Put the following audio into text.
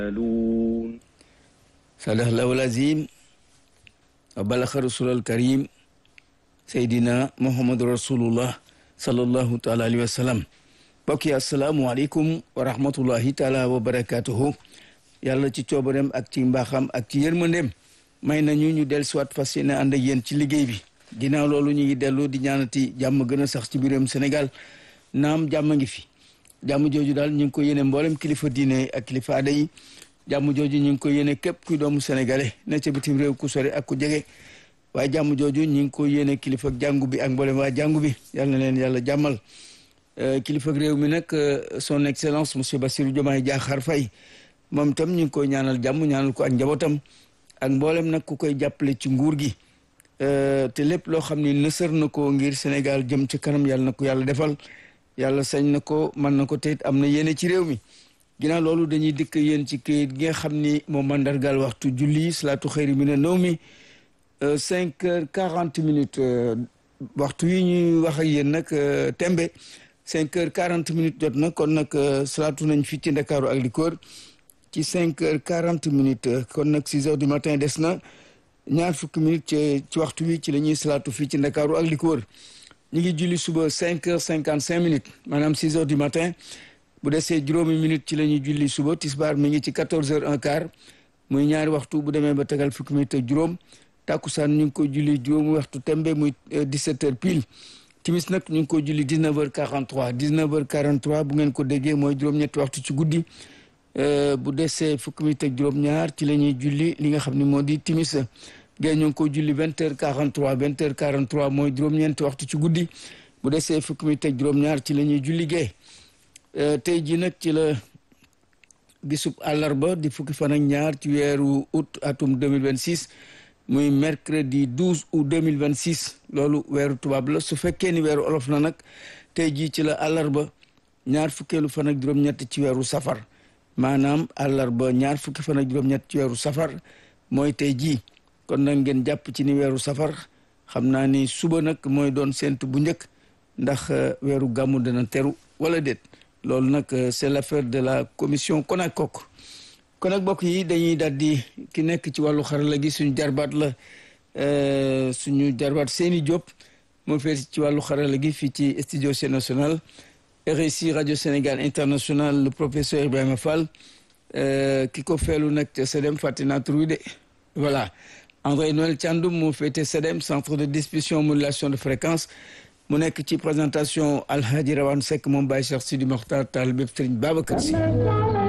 يسألون صدق الله العظيم وبلغ رسول الكريم سيدنا محمد رسول الله صلى الله تعالى عليه وسلم mbokk yi asalaamualeykum wa rahmatullahi taala wa barakatuhu yàlla ci coobareem ak ci mbaaxam ak ci yërmandeem may nañu ñu del siwaat fas yéene ànd ak yéen ci liggéey bi ginnaaw loolu ñu ngi dellu di ñaanati jàmm gën a sax ci biiram Sénégal naam jàmm ngi fi jàmm jooju daal ñu ngi ko yéene mboolem kilifa diine ak kilifa aada yi jàmm jooju ñu ngi ko yéene képp kuy doomu sénégalais ne ca bitim réew ku sori ak ku jege waaye jàmm jooju ñu ngi ko yéene kilifa jàngu bi ak mboolem waa jàngu bi yàlla na leen yàlla jàmmal kilifa réew mi nag son excellence monsieur Bassirou Diomaye Diakhar Faye moom itam ñu ngi koy ñaanal jàmm ñaanal ko ak njabootam ak mboolem nag ku koy jàppale ci nguur gi te lépp loo xam ni nësër na ko ngir Sénégal jëm ci kanam yàlla na ko yàlla defal yàlla sañ na ko mën na ko te am na yéene ci réew mi ginnaaw loolu dañuy dikk yéen ci këyit gi nga xam ni moom mandargaal waxtu julli salaatu xëyri mi ne naw mi cinq heures quarante minutes waxtu yi ñuy wax ak yéen nag tembe cinq heures quarante minutes jot na kon nag salaatu nañ fii ci Ndakaaru ak li ko wër ci cinq heures quarante minutes kon nag six heures du matin des na ñaar fukki minutes ci ci waxtu wi ci la ñuy salaatu fii ci Ndakaaru ak li ko wër ñu ngi julli suba cinq heures cinquante cinq minutes maanaam six heures du matin bu desee juróomi minutes ci la ñuy julli suba tisbaar mi ngi ci quatorze heures un quart muy ñaari waxtu bu demee ba tegal fukki minutes ak juróom tàkkusaan ñu ngi koy julli juróomi waxtu tembe muy dix-sept heures pile timis nag ñu ngi koy julli dix-neuf heures quarante-trois dix-neuf heures quarante-trois bu ngeen ko déggee mooy juróom-ñetti waxtu ci guddi bu desee fukki minutes ak juróom-ñaar ci la ñuy julli li nga xam ne moo di timis gée ñu ngi koy julli vingt heures quarante-trois vingt heures quarante-trois mooy juróom-ñeenti waxtu ci guddi bu desee fukki minutes ak juróom-ñaar ci la ñuy julli gée tey jii nag ci la bisub àllarba di fukki fan ak ñaar ci weeru août atum 2026 muy mercredi 12 août 2026 loolu weeru tubaab la su fekkee ni weeru olof na nag tey jii ci la àllarba ñaar fukkeelu fan ak juróom-ñett ci weeru safar maanaam àllarba ñaar fukki fan ak juróom-ñett ci weeru safar mooy tey jii kon nag ngeen jàpp ci ni weeru safar xam naa ni suba nag mooy doon séntu bu njëkk ndax weeru gàmmu dana teru wala déet loolu nag c'est l'affaire de la commission CONACOC kon nag bokk yi dañuy daal di ki nekk ci wàllu xarala gi suñu jarbaat la suñu jarbaat Seyni Diop moo feeti ci wàllu xarala gi fii ci studio C national RSI radio Sénégal international le professeur Ibrahima Fall ki ko feelu nag te SEDEM fàtte naa tur wi de voilà André Noël Thiandoum moo féete SEDEM centre de distribution modulation de fréquence mu nekk ci présentation Alhaji Rawane Seck moom Baye Cheikh Sidi Mokhtar Tall bépp Sëriñ Babacar Si